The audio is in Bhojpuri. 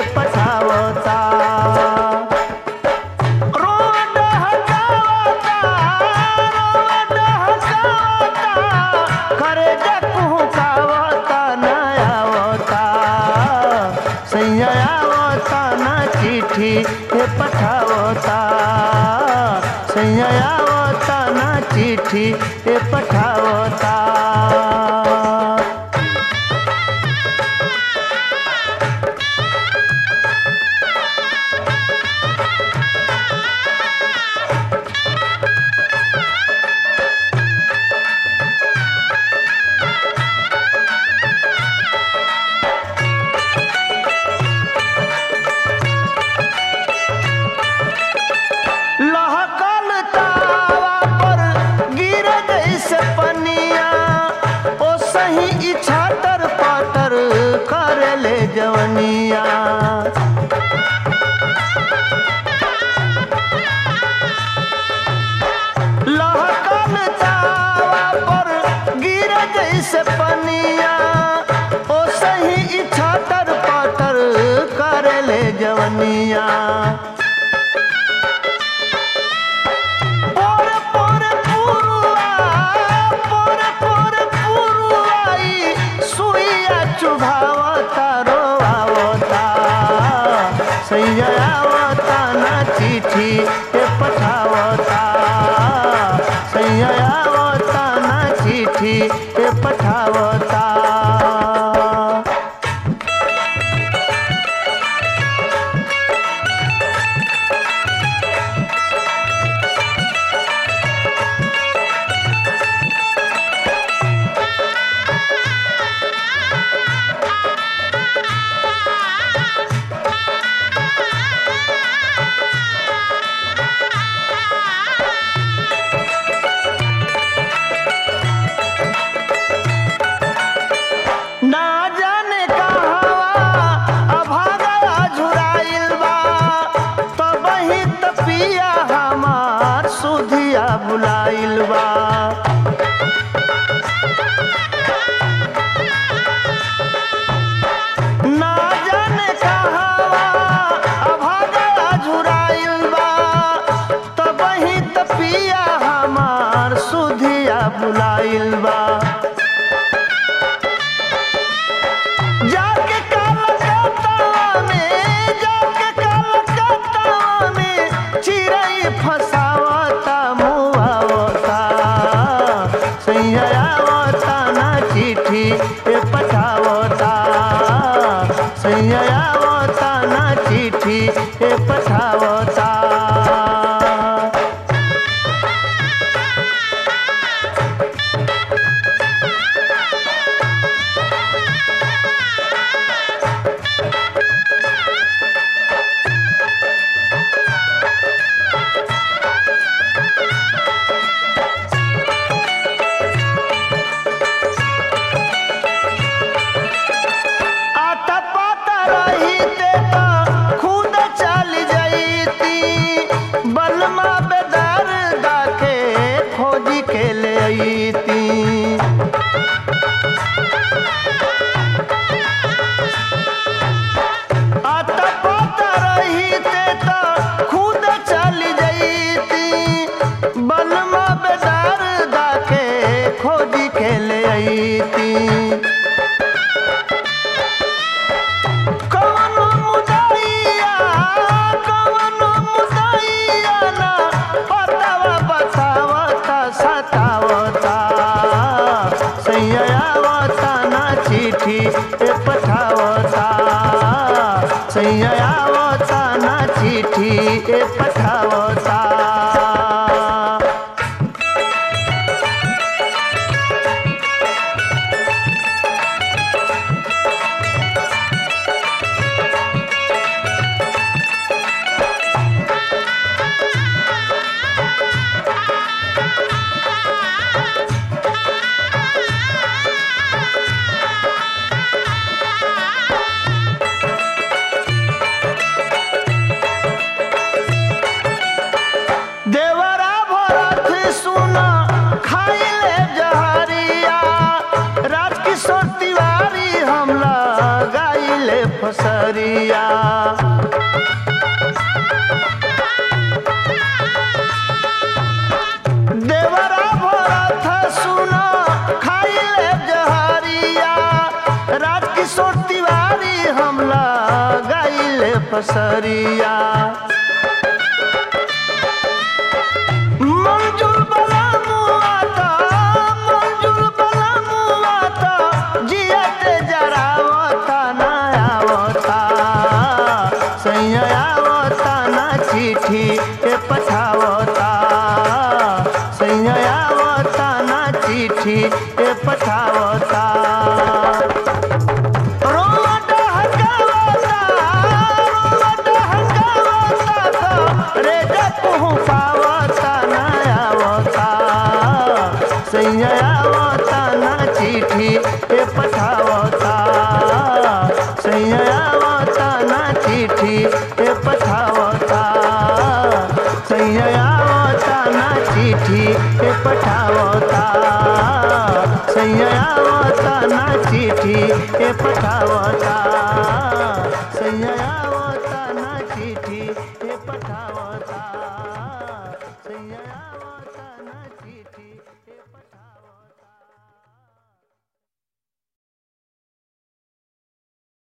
पठावता रोड हटावता रोड हटावता करे कुहुकावता न आवता सैया आवता न चिट्ठी हे पठावता सैया आवता न चिट्ठी हे पठावता लहकल तावा पर गिर जैसे पनिया ओ सही इच्छा तर पाटर कर ले जवनिया लहकल तावा पर गिर जैसे पनिया ओ सही इच्छा तर पाटर कर ले जवनिया पोर पोर पुरुआ पोर पोर पुरुआई सुइया चुभावता रोआवता सैया आवता ना चिट्ठी के पठावता सैया आवता ना चिट्ठी के पठावता ना जाने कहवा अभागा झुराइल बा तब ही तपिया हमार सुधिया भुलाइल बा ना जाने कहवा अभागा झुराइल बा तब ही तपिया हमार सुधिया भुलाइल बा जाके कलकत्ता में जाके कलकत्ता में चिड़ै फसावता मुआवता सैया आवता ना चिट्ठी ए पठावता सैया आवता ना चिट्ठी ए पठावता आटा पाता रहीते त खुद चल जईती बलमा बेदार दाके खोजी के ले अईती आटा पाता रहीते त खुद चल जईती बलमा बेदार दाके खोजी के ले अईती कवनो मुदैया कवनो मुदैया ना पतावा बतावता सतावता सैया आवता ना चिट्ठी ए पठावता सैया आवता ना चिट्ठी ए पठावता जहरिया देवरा भरत सुनो खाइले जहरिया राज किशोर तिवारी हमला गाइले पसरिया मंजूर बला मुआता मंजूर बला मुआता जियते जरावता ना आवता सैया आवता ना चिट्ठी के पठावता सैया आवता ना चिट्ठी के पठावता रोवा डहकावता, रोवा डहकावता तो रे जतहु पावता ना आवता। सैया आवता ना चिट्ठी ए पठावता सैया आवता ना चिट्ठी ए पठावता सैया आवता ना चिट्ठी ए पठावता सैया आवता ना चिट्ठी ए पठावता सैया आवता ना चिट्ठी ए पठावता